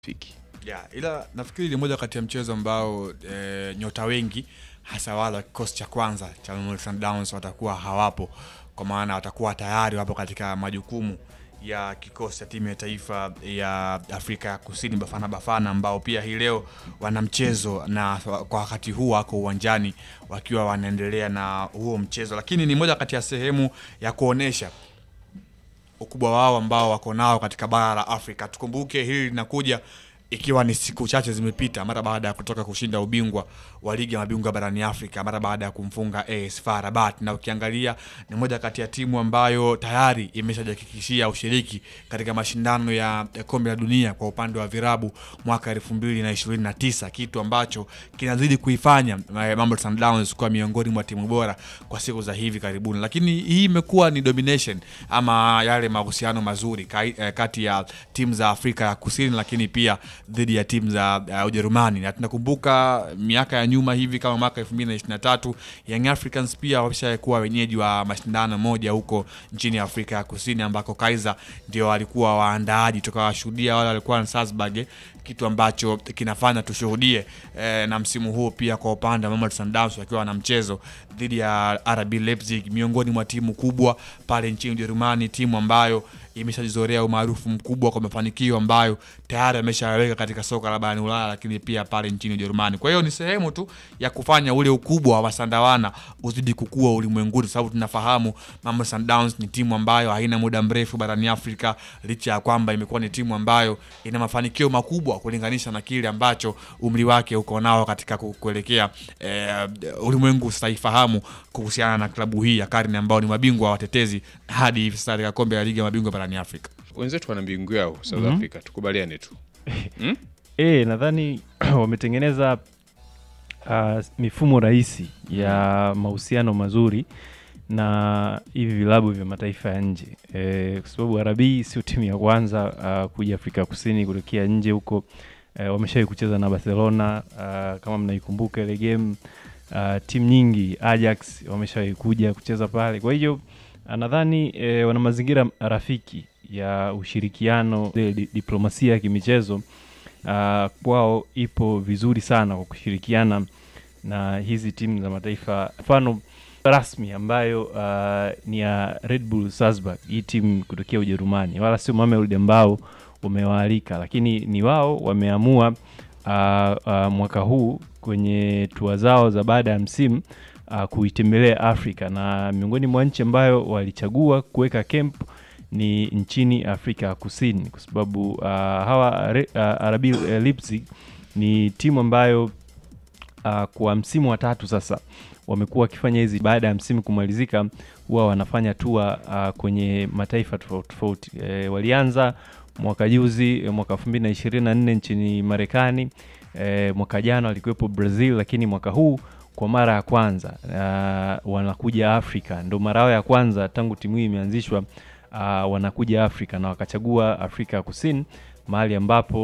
Fiki. Yeah, ila nafikiri ni moja kati ya mchezo ambao e, nyota wengi hasa wale wa kikosi cha kwanza cha Mamelodi Sundowns watakuwa hawapo, kwa maana watakuwa tayari wapo katika majukumu ya kikosi cha timu ya taifa ya Afrika ya Kusini Bafana Bafana, ambao pia hii leo wana mchezo na kwa wakati huu wako uwanjani wakiwa wanaendelea na huo mchezo, lakini ni moja kati ya sehemu ya kuonesha ukubwa wao ambao wako nao katika bara la Afrika. Tukumbuke hili linakuja ikiwa ni siku chache zimepita mara baada ya kutoka kushinda ubingwa wa ligi ya mabingwa barani Afrika mara baada ya kumfunga AS FAR Rabat, na ukiangalia ni moja kati ya timu ambayo tayari imeshajihakikishia ushiriki katika mashindano ya kombe la dunia kwa upande wa virabu mwaka 2029 kitu ambacho kinazidi kuifanya Mamelodi Sundowns kuwa miongoni mwa timu bora kwa siku za hivi karibuni, lakini hii imekuwa ni domination ama yale mahusiano mazuri kati ya timu za Afrika ya Kusini, lakini pia dhidi ya timu za uh, Ujerumani na tunakumbuka miaka ya nyuma hivi kama mwaka 2023 Young Africans pia wameshakuwa wenyeji wa mashindano moja huko nchini Afrika ya Kusini ambako Kaizer ndio walikuwa waandaaji, tukawashuhudia wale walikuwa na Salzburg, kitu ambacho kinafanya tushuhudie eh, na msimu huu pia kwa upande wa Mamelodi Sundowns wakiwa na mchezo dhidi ya RB Leipzig, miongoni mwa timu kubwa pale nchini Ujerumani, timu ambayo imeshajizorea umaarufu mkubwa kwa mafanikio ambayo tayari ameshaweka katika soka la barani Ulaya, lakini pia pale nchini Ujerumani. Kwa hiyo ni sehemu tu ya kufanya ule ukubwa wa Masandawana uzidi kukua ulimwenguni, sababu tunafahamu Mamelodi Sundowns ni timu ambayo haina muda mrefu barani Afrika, licha ya kwamba imekuwa ni timu ambayo ina mafanikio makubwa kulinganisha na kile ambacho umri wake uko nao katika kuelekea eh, ulimwengu sasa ifahamu kuhusiana na klabu hii ya karne ambao ni mabingwa watetezi hadi hivi sasa katika kombe la ligi ya mabingwa barani Afrika. Wenzetu wana mbingu yao South Mhm. Africa, tukubaliane tu. Hmm? E, nadhani wametengeneza uh, mifumo rahisi ya mahusiano mazuri na hivi vilabu vya mataifa ya nje e, kwa sababu Arabii sio timu ya kwanza uh, kuja Afrika Kusini kutokea nje huko. E, wameshawahi kucheza na Barcelona uh, kama mnaikumbuka ile game uh, timu nyingi Ajax wameshawahi kuja kucheza pale. Kwa hiyo uh, nadhani e, wana mazingira rafiki ya ushirikiano, ile di- diplomasia ya kimichezo uh, kwao ipo vizuri sana kwa kushirikiana na hizi timu za mataifa mfano rasmi ambayo uh, ni ya Red Bull Salzburg, hii timu kutokea Ujerumani, wala sio Mamelodi ambao umewaalika, lakini ni wao wameamua uh, uh, mwaka huu kwenye tua zao za baada ya msimu uh, kuitembelea Afrika na miongoni mwa nchi ambayo walichagua kuweka camp ni nchini Afrika ya Kusini kwa sababu uh, hawa Re- uh, RB Leipzig ni timu ambayo uh, kwa msimu wa tatu sasa wamekuwa wakifanya hizi baada ya msimu kumalizika, huwa wanafanya tua uh, kwenye mataifa tofauti tofauti. E, walianza mwaka juzi eh, mwaka 2024 nchini Marekani. E, mwaka jana walikuwepo Brazil, lakini mwaka huu kwa mara ya kwanza uh, wanakuja Afrika, ndo mara yao ya kwanza tangu timu hii imeanzishwa uh, wanakuja Afrika na wakachagua Afrika ya Kusini mahali ambapo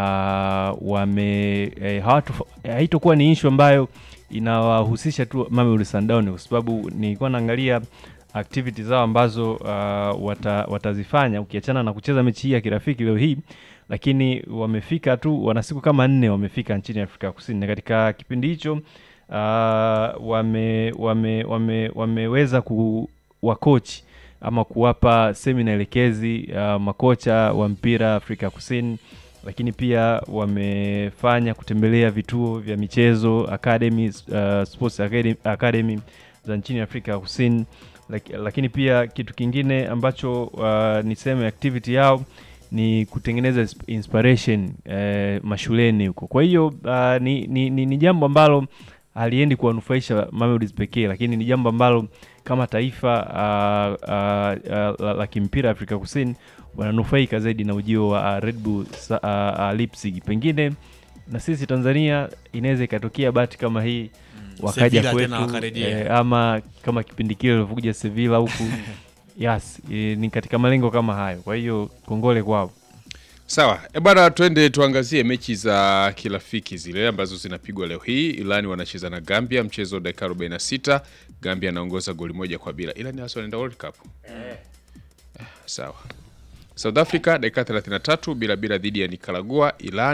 uh, wame eh, hawatu haitokuwa ni issue ambayo inawahusisha tu Mamelodi Sundowns kwa sababu nilikuwa naangalia activity zao ambazo uh, wata, watazifanya ukiachana na kucheza mechi hii ya kirafiki leo hii, lakini wamefika tu, wana siku kama nne wamefika nchini Afrika Kusini, na katika kipindi hicho uh, wame, wame, wame, wameweza kuwakochi ama kuwapa semina elekezi uh, makocha wa mpira Afrika Kusini, lakini pia wamefanya kutembelea vituo vya michezo academy, uh, sports academy, academy za nchini Afrika ya Kusini. Laki, lakini pia kitu kingine ambacho uh, ni sehemu ya activity yao ni kutengeneza ins- inspiration eh, mashuleni huko. Kwa hiyo uh, ni, ni, ni, ni jambo ambalo haliendi kuwanufaisha Mamelodi pekee, lakini ni jambo ambalo kama taifa uh, uh, uh, la, la kimpira Afrika Kusini wananufaika zaidi na ujio wa uh, Red Bull sa- uh, uh, Leipzig. Pengine na sisi Tanzania inaweza ikatokea bahati kama hii wakaja Sevilla kwetu tena wakarejea. eh, ama kama kipindi kile walivyokuja Sevilla huku yes, eh, ni katika malengo kama hayo. Kwa hiyo kongole kwao. Sawa, e bwana, twende tuangazie mechi za kirafiki zile ambazo zinapigwa leo hii. Irani wanacheza na Gambia, mchezo dakika 46. Gambia anaongoza goli moja kwa bila. Irani hasa wanaenda World Cup. Eh, Sawa. South Africa dakika 33 bila bila dhidi ya Nicaragua. Iran